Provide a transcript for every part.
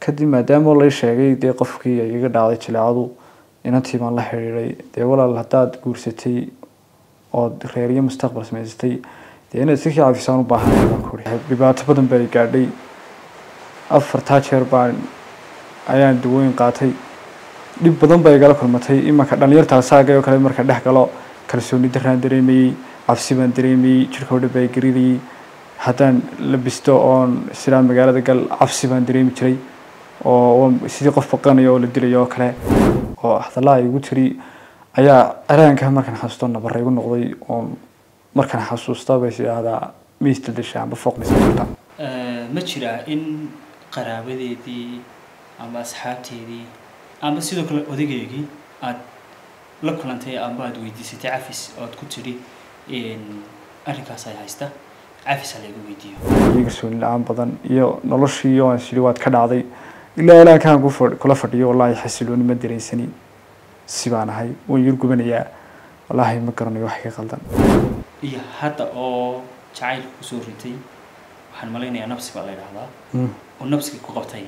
kadib maadaama lay sheegay dee qofkii ay iga dhacday jileecadu inantii baan la xidhiidhay dee walaal haddaad guursatay ood reeriyo mustaqbal samaysatay dee inaad si caafisaan u baahanay baan ku uri dhibaato badan baa i gaadhay afartaa jeer baan ayaan dawooyin qaatay dhib badan baa igala kulmatay imanka dhalinyartaa saaga oo kale marka dhex galo kalsooni daraan dareemayey cabsi baan dareemayey jirka oo dhan baa garidayey haddaan labisto oon sidaa magaalada gal cabsi baan dareemi jiray oo sidii qof baqanayo oo la dilayo oo kale oo hadallaa igu tiri ayaa araanka markaan xasuusto nabarra igu noqday oon markaan xasuusta bay idhaahdaa miistal dasha amba fooqnisa jirta ma jiraa in qaraabadeedii ama asxaabteedii ama sidoo kale odageygii aada la kulantay amba aada weydiisatay cafis ood ku tidhi arrinkaas ay haysta cafis ha laygu weydiiyo iyo kalsooni la-aan badan iyo noloshii oo aan sidhi waad ka dhacday ilaa ilaa kaan ku fadh- kula fadhiyo wallaahi xasilooni ma dareensani si baan ahay waan yar gubanayaa wallaahi ma garanayo wax ka qaldan iyo hadda oo jacaylka kusoo ritay waxaan malaynayaa nabsi baa la yidhaahdaa oo nabsiga ku qabtay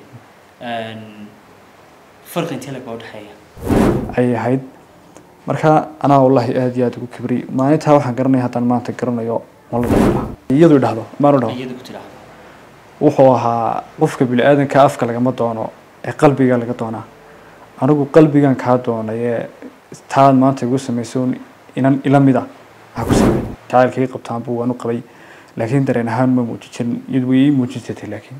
farqi intee lag baa udhexeeya ayay ahayd marka anaa wallaahi aada iyo aada ugu kibriyay maalintaa waxaan garanaya haddaan maanta garanayo mala dhaha iyadu idhahdo maanu dhaho iyada ku tidhaahdo wuxuu ahaa qofka bini-aadanka afka lagama doono ee qalbiga laga doonaa anigu qalbigan kaa doonay ee taad maanta igu samayso inan ila mid ah waxaa ku sameey jacaylkii qabtaanbu waan u qabay laakiin dareen ahaan ma muujin jirin iyadu way ii muujisatay laakiin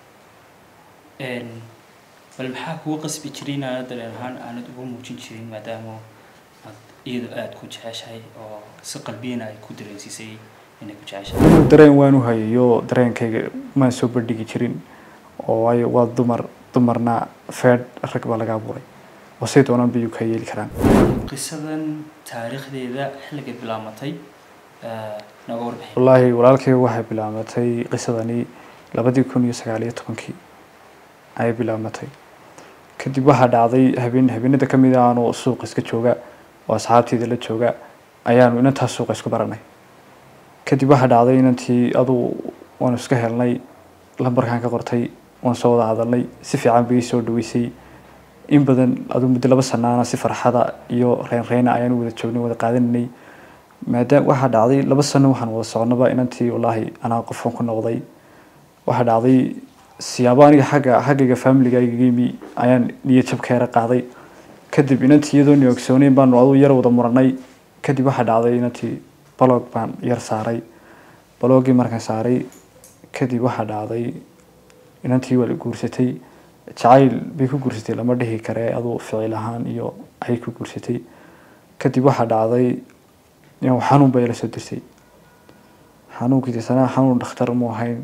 bal maxaa kugu qasbi jiray inaanad dareen ahaan aanad ugu muujin jirin maadaama aad iyadu aada ku jeceshahay oo si qalbiyana ay ku dareensiisay inay ku jeceshahay inuu dareen waan u hayayo dareenkayga maan soo bandhigi jirin oo waayo waa dumar dumarna feedh rag baa laga abuuray oo say doonaan bay ka yeeli karaan qisadan taariikhdeeda xilligay bilaamatay nooga warbixin wallaahi walaalkay waxay bilaabatay qisadani labadii kun iyo sagaal iyo tobankii ayay bilaabatay kadib waxaa dhacday habeen habeenada ka mid aanu suuqa iska jooga oo asxaabteeda la jooga ayaanu inantaas suuqa isku baranay kadib waxaa dhacday inantii aduu waanu iska helnay lambarkaan ka qortay waan soo wada hadalnay si fiican bay ii soo dhaweysay in badan aduu muddo laba sanaana si farxada iyo reynreyna ayaanu wada joognay wada qaadananay maadaama waxaa dhacday laba sano waxaan wada soconaba inantii wallaahi anaa qofkan ku noqday waxaa dhacday siyaabo aniga xagga xaggayga familigayga yimi ayaan niyad jabkeera qaaday kadib inantii iyadoo ni ogsooneyn baanu aduu yar wada muranay kadib waxaa dhacday inantii balog baan yar saaray balogii markaan saaray kadib waxaa dhacday inantii waa la guursatay jacayl bay ku guursatay lama dhihi kare aduu ficil ahaan iyo ayay ku guursatay kadib waxaa dhacday inuu xanuun bay la soo dirsay xanuunkii sanaa xanuun dhakhtar mu ahayn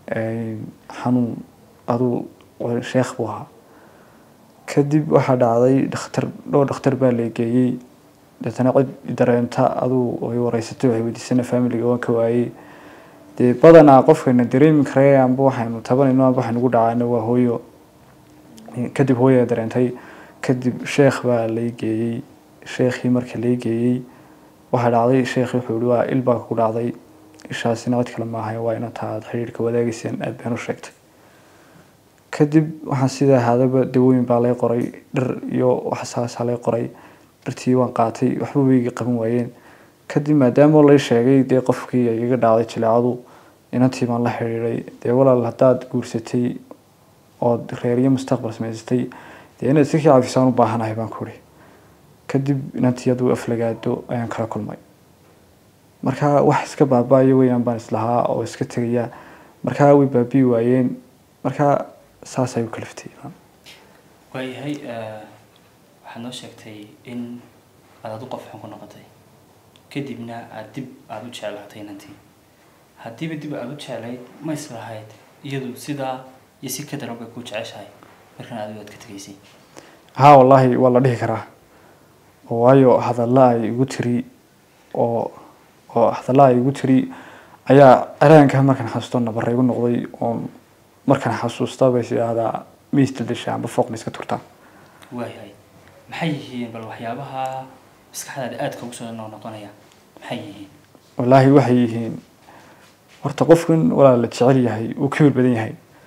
xanuun aduu sheekh buu ahaa kadib waxaa dhacday dhakhtar dhowr dhakhtar baa la geeyey deetana cid dareenta aduu ay wareysatay waxay weydiisana familiga waan ka waayey dee badanaa qofkayna dareemi karee amba waxaynu tabanayno amba waxaynu gu dhacaana waa hooyo kadib hooyaa dareentay kadib sheekh baa lay geeyey sheekhii marka lay geeyey waxaa dhacday sheekhi wuxuu yihi waa il baa ku dhacday ishaasina cid kale maahay waa inanta aada xidhiirka wadaagayseen aada been u sheegtay kadib waxaan sidaa ahaadaba dawooyin baa lay qoray dhir iyo waxsaasaa lay qoray dhirtii waan qaatay waxba weyga qaban waayeen kadib maadaama lay sheegay dee qofkii ay iga dhacday jileecadu inantii baan la xidhiidhay dee walaal haddaad guursatay ood reeriyo mustaqbal samaysatay dee inaad si caafisaan u baahanahay baan ku uri kadib inantii aduu aflagaado ayaan kala kulmay marka wax iska baaba-ayo weyaan baan islahaa oo iska tegaya markaa way baabi'i waayeen markaa saas ay u kaliftay waayahay waxaad noo sheegtay in aad adu qof xun ku noqotay kadibna aada dib aada u jeclaatay inantii haddiiba dib aada u jeclayd ma islahayd iyadu sidaa iyo si ka daran bay ku jeceshahay markan adigu aad ka tegaysay haa wallaahi waa la dhihi karaa waayo hadalla ay igu tiri oo oo hadalla ay igu tiri ayaa araanka markaan xasuusto nabarra igu noqday oon markaan xasuusta bay idhaahdaa miistal dasha amba fooqna iska turtaa waayahay maxay yihiin bal waxyaabaha maskaxdaada aadka ugu soo noqnoqonaya maxay yihiin wallaahi waxay yihiin horta qofkan walaa la jecel yahay uu kibir badan yahay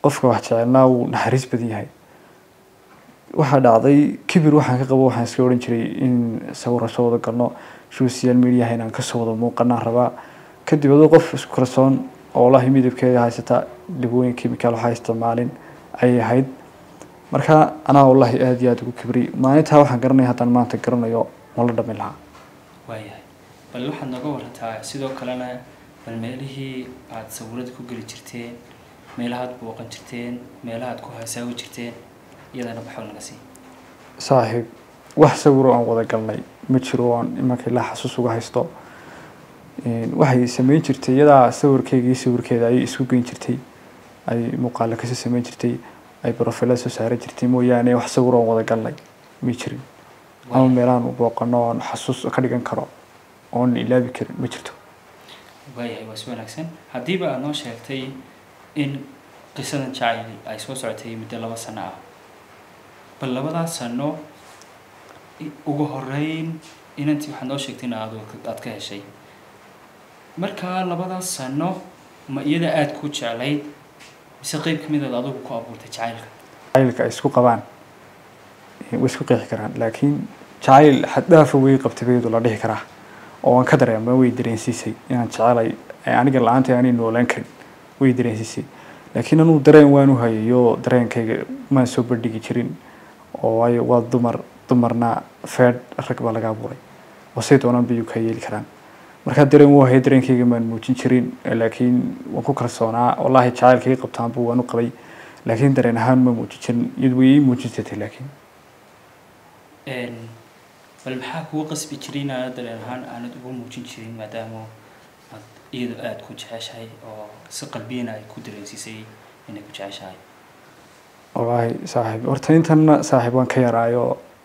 qofka wax jecelnaa wuu naxariis badan yahay waxaa dhacday kibir waxaan ka qabo waxaan iska odhan jiray in sawirra soo wada galno social mediaha inaan kasoo wada muuqanaan rabaa kadib adoo qof isku kalsoon oo wallaahi midabkeeda haysata dhibooyin chemical waxaa isticmaalin ayay ahayd marka anaa wallaahi aada iyo aada ugu kibri maalintaa waxaan garanaya haddaan maanta garanayo ma la dhamin lahaa waayahay bal waxaad nooga warantaa sidoo kalena bal meelihii aada sawirada ku geli jirteen meelahaad booqan jirteen meelahaad ku hasaawi jirteen iyadana baxow naga sii saaxiib wax sawiro aan wada galnay ma jiro oon imanka ilaa xasuus uga haysto waxay sameyn jirtay iyadaa sawirkeyga iyo sawirkeeda ayay isku geyn jirtay ay muuqaalo kasoo sameyn jirtay ay brofilada soo saaran jirtay mooyaane wax sawiro aan wada galnay ma jirin ama meelahaan u booqano oon xasuus ka dhigan karo oon ilaabi karin ma jirto waayahay waa si wanaagsan haddiiba aad noo sheegtay in qisadan jacayl ay soo socotay muddo laba sano ah bal labadaas sano ugu horeyn inantii waxaad noo sheegtay in aad aad ka heshay markaa labadaas sano ma iyada aada ku jeclayd mise qeyb ka mid aad adigu ku abuurtay jacaylka jacaylka ay isku qabaan way isku qeexi karaan laakiin jacayl xaddaafa way qabtay bayadu la dhihi karaa oo aan ka dareema way dareensiisay inaan jecelay aniga la-aanta aanay noolaan karin way dareensiisay laakiin anuu dareen waan u hayayo dareenkayga maan soo bandhigi jirin oo waayo waa dumar dumarna feedh rag baa laga abuuray oo say doonaan bay ka yeeli karaan markaa dareen wuu hayay dareenkayga maan muujin jirin laakiin waan ku kalsoonaa wallaahi jacaylkayga qabtaanbu waan u qabay laakiin dareen ahaan ma muujin jirin iyadu way ii muujin jirtay laakiin bal maxaa kugu qasbi jiray inaanad dareen ahaan aanad ugu muujin jirin maadaama aad iyadu aada ku jeceshahay oo si qalbiyana ay ku dareensiisay inay ku jeceshahay wallaahi saaxiib horta intanna saaxiib waan ka yaraayo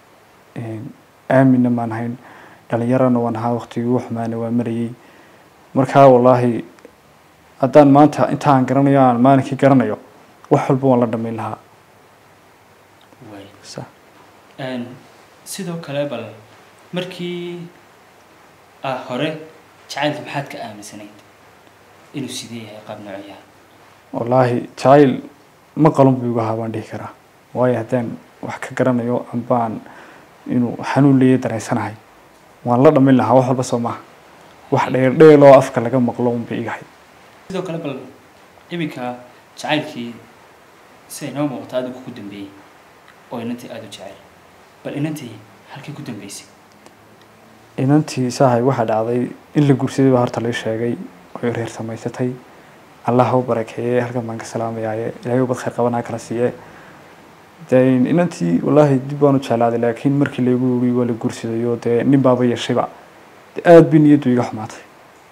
aaminna maan hayn dhalinyarana waan ahaa waqtigii ugu xumaana waa marayay markaa wallaahi haddaan maanta intaan garanayo aan maalinkii garanayo wax walba waan la dhamayn lahaa waay sa sidoo kale bal markii ah hore jacaylka maxaad ka aaminsanayd inuu sidee yahay qaab noocayaha wallaahi jacayl ma qalon buu igu ahaa baan dhihi karaa waayo haddaan wax ka garanayo ambaan inuu xanuun leeya dareensanahay waan la dhamin lahaa wax walba soo maaha wax dheer dheel oo afka laga maqlo unbay igahay sidoo kale bal iminka jacaylkii si ay noo muuqato adigu ku dambeeyey oo inantii aada u jecel bal inantii halkay ku dambeysay inantii saahay waxaa dhacday in la guursaday baa horta lai sheegay oy reer samaysatay allah ha u barakeeye halkan baan ka salaamayaaye ilaahay ubad khayr qabanaa kala siiye dee inantii wallaahi dib baan u jeclaaday laakiin markii laygu yiri waa la guursadayo dee nin baaba yeeshayba dee aada bi niyaddu iga xumaatay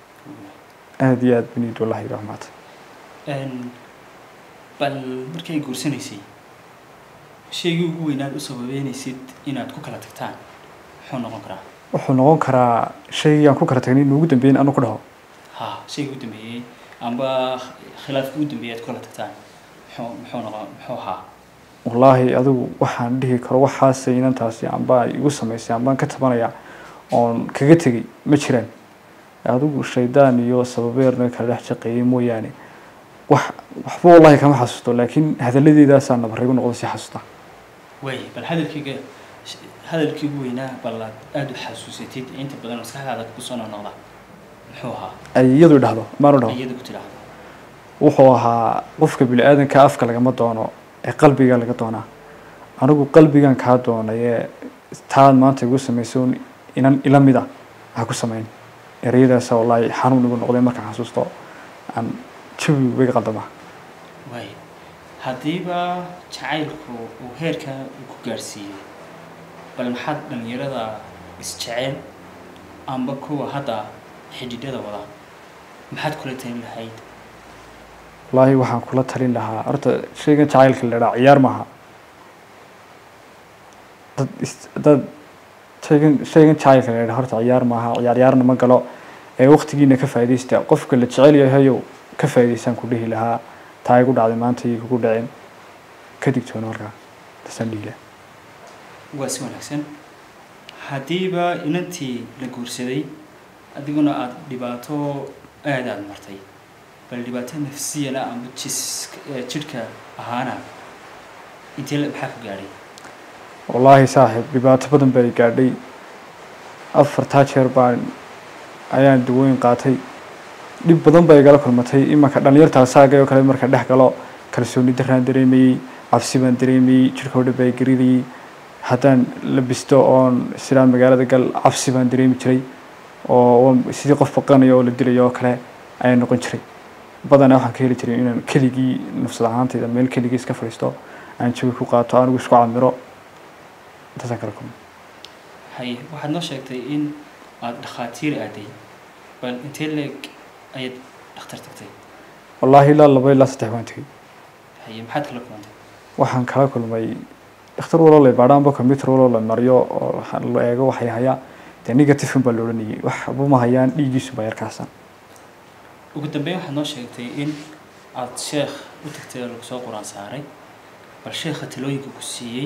aada iyo aada bi niyaddu wallahi iga xumaatay bal markii ay guursanaysay shaygii ugu weynaad u sababeynaysid inaad ku kala tagtaan muxuu noqon karaa wuxuu noqon karaa shaygii aan ku kala tagnay inuu ugu dambeyn anu ku dhaho ha shaygii ugu dambeeyey amba khilaafkii ugu dambeeyay aad ku kala tagtaan muxuu muxuu noqon muxuu ahaa wallaahi adigu waxaan dhihi karo waxaasay inantaasi amba igu samaysay ambaan ka tabanaya oon kaga tegay ma jiraan adigu shaydaan iyo sababeerna kala dhex shaqeeyey mooyaane wax waxba wallaahi kama xasuusto laakiin hadalladeedaasaa nabaraygu noqdo si xasuusta waay bal hadalkayga hadalkii ugu weynaa bal aad aada u xasuusatid inta badan maskaxdaada kusoo noqnoqda muxuu ahaa ay iyadu dhahdo maanu dhaho iyada ku tidhaahdo wuxuu ahaa qofka bini-aadanka afka lagama doono ee qalbiga laga doonaa anigu qalbigan kaa doonayee taad maanta igu samayso inan ila mida ha ku samayn ereyadaasa wallaahi xanuun igu noqday markaan xasuusto aan jawi iga qaldama waay haddiiba jacaylku uu heerka uu ku gaadhsiiyey bal maxaad dhalinyarada isjecel amba kuwa hadda xidhiidhada wada maxaad kula talin lahayd wallaahi waxaan kula talin lahaa horta shaygan jacaylka la idhaa ciyaar maaha dad is- dad shaygan shaygan jacaylka la idhaa horta ciyaar maaha ciyaar ciyaarna ma galo ee waqtigiina ka faa'iidaysta qofka la jecel yahayow ka faa'iidaystaan ku dhihi lahaa taa igu dhacday maanta iyo kugu dhaceen ka digtoono halkaa tasaan dhihi lahaa waa si wanaagsan haddiiba inantii la guursaday adiguna aada dhibaato aada aada martay bal dhibaato nafsiyana ama jis jidhka ahaana intee la- maxaa ku gaadhay wallaahi saaxiib dhibaato badan bay gaadhay afartaa jeer baan ayaan dawooyin qaatay dhib badan bay igala kulmatay imanka dhalinyartaa saagay oo kale marka dhex galo kalsooni daraan dareemayey cabsi baan dareemayey jirkoo dhan baa garidayey haddaan labisto oon sidaan magaalada gal cabsi baan dareemi jiray oo waan sidii qof baqanayo oo la dilayo oo kale ayaan noqon jiray badanaa waxaan ka heli jiray inaan keligii nafsad ahaantayda meel keligii iska fadhiisto aan jawi ku qaato anigu isku camiro intaasaan kala kulmay haye waxaad noo sheegtay in aada dhakhaatiir aaday bal intee leeg ayaad dhakhtar tagtay wallaahi ilaa laba ilaa saddex baan tegey haye maxaad kala kulantay waxaan kala kulmay dhakhtar waloo la baadhaanba computer waloo la mariyo oo waxa la eego waxay hayaa dee negative baa la odhanayay waxba ma hayaan dhiiggiisu baa yarkaasan ugu dambeyn waxaad noo sheegtay in aada sheekh u tagtay oo lagu soo quraan saaray bal sheekha talooyinka ku siiyey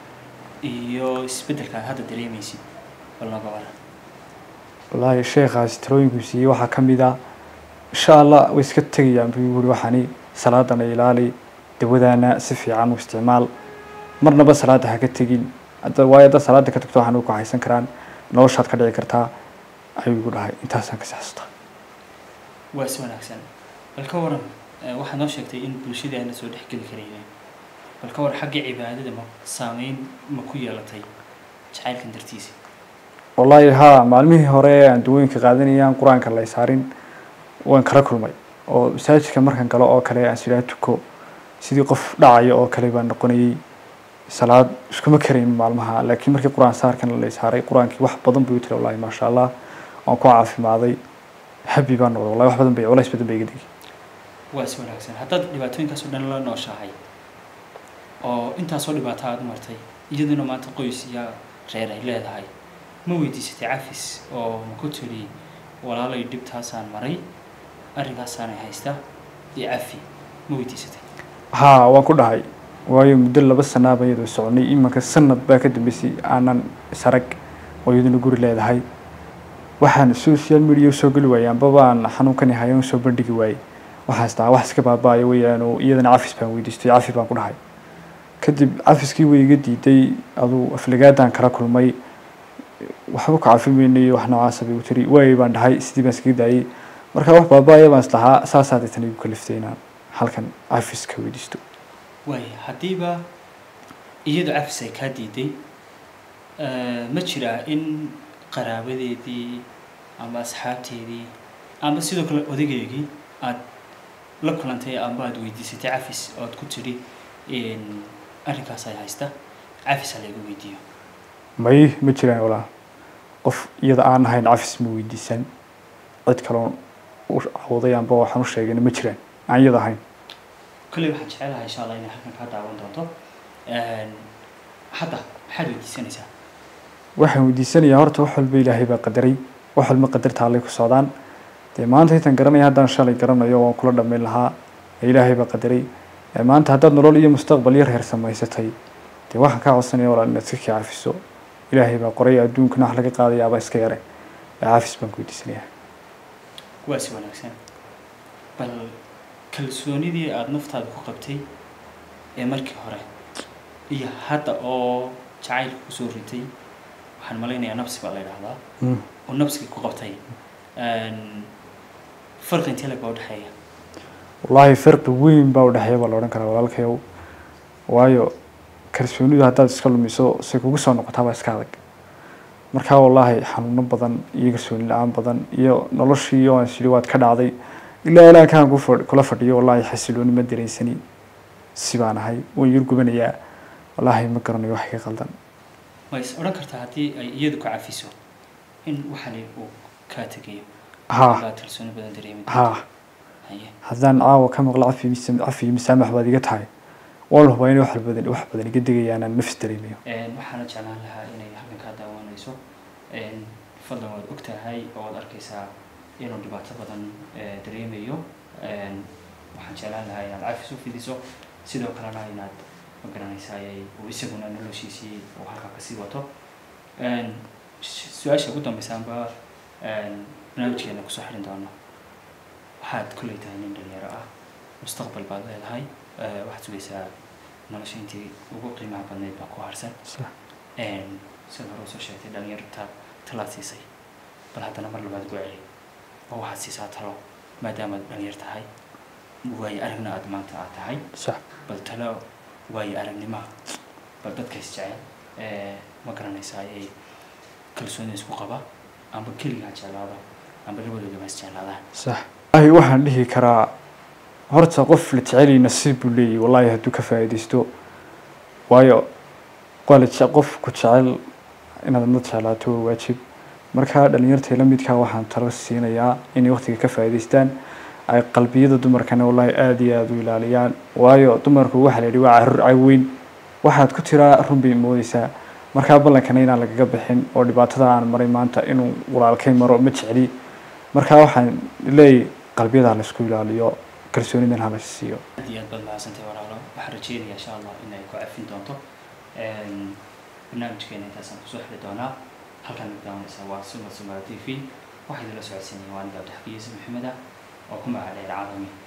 iyo isbeddelka aad hadda dareemaysid bal nooga waran wallaahi sheekhaasi talooyinkuu siiyey waxaa ka mid ah insha allah way iska tegayaan buu yuri waxani salaadana ilaali dawadaana si fiican u isticmaal marnaba salaada ha ka tegin hadda waayo haddaad salaada ka tagto waxaan ku haysan karaan noloshaad ka dhici kartaa ayuu igu dhahay intaasaan kasi xasuustaa waa si wanaagsan bal ka waran eh, waxaad noo sheegtay in bulshadii aana soo dhexgeli karaynin bal ka waran xagga cibaadada ma saameyn ma ku yeelatay jacaylkan dartiisa wallaahi haa maalmihii hore ee aan dawooyinka qaadanayaan qur-aanka la saarin waan kala kulmay oo masaajidka markaan galo oo kale aan sidhaa tuko sidii qof dhacayo oo kale baan noqonayay salaad iskuma karayn maalmaha laakiin markii qur-aan saarkan la saaray qur-aankii wax badan buu tiri wallahi maasha allah waan ku caafimaaday habi baan noqday wallahi wax badan bay culays badan bay iga degi waa si wanaagsan haddaad dhibaatooyinkaas oo dhan la nooshahay oo intaasoo dhibaato aada u martay iyaduna maanta qoys iyo reer ay leedahay ma weydiisatay cafis oo ma ku tiri walaalay dhibtaasaan maray arrinkaasaanay haysta iyo cafi ma weydiisatay haa waan ku dhahay waayo muddo laba sanaaba iyadoo soconay imanka sanad baa ka dambeysay aanan isarag oo iyaduna guri leedahay waxaan social media usoo geli waayay ambaba aan xanuunkani hayan usoo bandhigi waayey waxaas taa wax iska baabaayo weeyaan oo iyadana cafis baan weydiistay cafi baan ku dhahay kadib cafiskii way iga diiday aduu aflagaadaan kala kulmay waxba ku cafimaynay wax noocaasa bay u tiri waayay baan dhahay sidii baan iskaga daayay marka wax baabaaya baan islahaa saasaa deetan igu kaliftay inaan halkan cafis ka weydiisto waaya haddiiba iyadu cafis ay kaa diiday eh, ma jiraa in qaraabadeedii ama asxaabteedii ama sidoo kale odageygii aad la kulantay ama aad weydiisatay cafis ood ku tidhi in arrinkaas ay haysta cafis ha layga weydiiyo may ma jiraan walaa qof iyada aan ahayn cafis ma weydiisan cid kaloon u cawday amba waxaan u sheegayna ma jiraan aan iyada ahayn kolley waxaan jecelahay insha allah inay halkan kaa daawan doonto hadda maxaad weydiisanaysaa waxaan weydiisanayaa horta wax walba ilaahay baa qadaray wax walba qadarta allay ku socdaan dee maanta intaan garanaya haddaan shalay garanayo waan kula dhammayn lahaa ee ilaahay baa qadaray ee maanta haddaad nolol iyo mustaqbal iyo reer samaysatay dee waxaan kaa codsanaya walaal inaad iska kii cafiso ilaahay baa qoray adduunkana wax laga qaadayaaba iska yare ee cafis baan ku weydiisanayaa waa si wanaagsan bal kalsoonidii aada naftaada ku qabtay ee markii hore iyo hadda oo jacaylka kusoo ritay waxaan malaynayaa nafsi baa la yidhaahdaa oo nafsiga ku qabtay farqi intee lag baa udhexeeya wallaahi farqi weyn baa udhexeeya baa la odhan karaa walaalkayow waayo kalsoonidu haddaad iska lumiso say kugu soo noqotaa baa iska adag markaa wallaahi xanuuno badan iyo kalsooni la-aan badan iyo noloshii oo aan sidhi waad ka dhacday ilaa ilaa kaan ku fadh- kula fadhiyo wallaahi xasilooni ma dareensani si baan ahay waan yar gubanayaa wallaahi ma garanayo wax iga qaldan ma is odhan kartaa haddii ay iyadu ka cafiso in waxani uu kaa tegayo haa baa kalsooni badan dareemi haa haye haddaan caawa ka maqlo cafi mis- cafi iyo masaamax baad iga tahay waan hubaa inay wax badan wax badan iga degayaan aan nafs dareemayo waxaana jeclaan lahaa inay halkan kaa daawanayso fadlan waad og tahay oo waad arkaysaa inuu dhibaato badan eh, dareemayo waxaan jeclaan lahaa inaad cafis u fidiso sidoo kalena inaad ma garanaysaa ay uu isaguna noloshiisii uu halkaa kasii wato su- su-aasha ugu dambaysaanba barnaamijkeena kusoo xirin doono waxaad kolley tahay nin dhalinyaro ah mustaqbal baad leedahay eh, waxaad sugaysaa nolosha intii ugu qiimaha badnayd baa ku harsan sax Een, sida hore usoo sheegtay dhalinyarta talaad siisay bal haddana mar labaad gu celi oo waxaad siisaa talo maadaamaad dhalinyar tahay waayo aragna aad maanta aad tahay sax bal talo waayo aragnimaha bal dadka isjecel ee ma garanaysaa ay kalsooni isku qaba amba keligaa jeclaada amba labadoodaba isjeclaadaan sax wallahi waxaan dhihi karaa horta qof la jecelay nasiib buu leeyahy wallahi hadduu ka faa'iidaysto waayo waa la jece- qof ku jecel inaad mad jeclaato waa waajib marka dhalinyarta la midkaa waxaan talo siinayaa inay waqtiga ka faa'iidaystaan ay qalbiyada dumarkana wallahi aada iyo aada u ilaaliyaan waayo dumarku waxaa la yidhi waa carruur caweyn waxaad ku tiraa run bay moodeysaa markaa ballankana inaan lagaga bixin oo dhibaatada aan maray maanta inuu walaalkay maro ma jecli markaa waxaan leeyahay qalbiyada ha laysku ilaaliyo kalsoonidan ha la siiyo aad iyo aad baad mahadsantahay walaalo waxaan rajeynayaa insha allah inay ku cafin doonto Een, barnaamijkeena intaasaan kusoo xiri doonaa halkaan daawanaysaa waa suma sumara t v waxaa idinla socodsiinaya waa aniga abdixakiis maxamed ah oo ku magaca dheer caalami